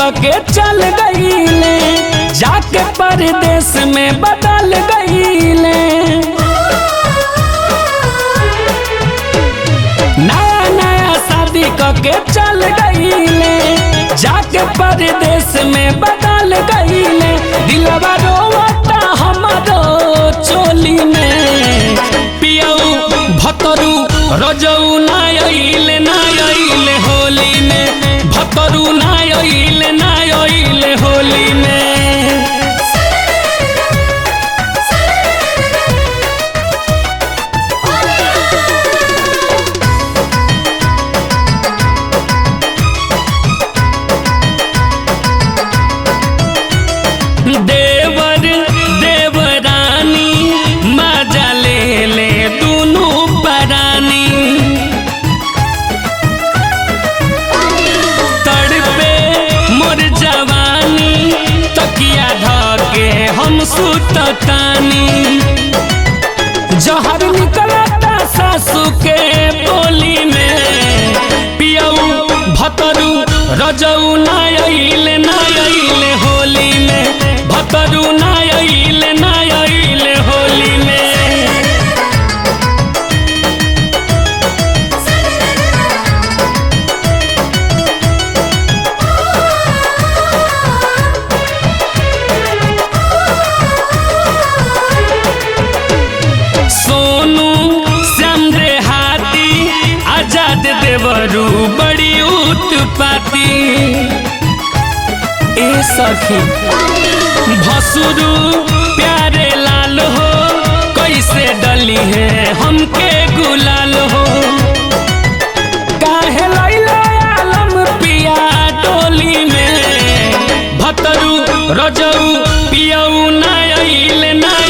के चल गईले जाके परदेश में बदल गईले नया नया शादी के चल गईले जाके परदेश में बदल गईले दिलवा रोवता हमारो चोली में पियऊ भतरू रजऊ ना अइले ना अइले होली में भतरू ना अइले ना अइले होली में देवर देवरानी मजा ले ले दुनू परानी तड़पे मोर जवानी तकिया धके हम सुततानी जहर निकलता सासू के बोली में पियऊ भतरू रजऊ ना अइले ना अइले होली में भतरू ना अइले ना अइले होली में सोनू श्याम रे हाथी आजाद देवरू बड़ी उत्पाती ए सखी भसुरू प्यारे लाल हो कैसे डली है हमके गुलाल हो काहे लैला आलम पिया टोली में भतरू रजऊ पियऊ ना अइले ना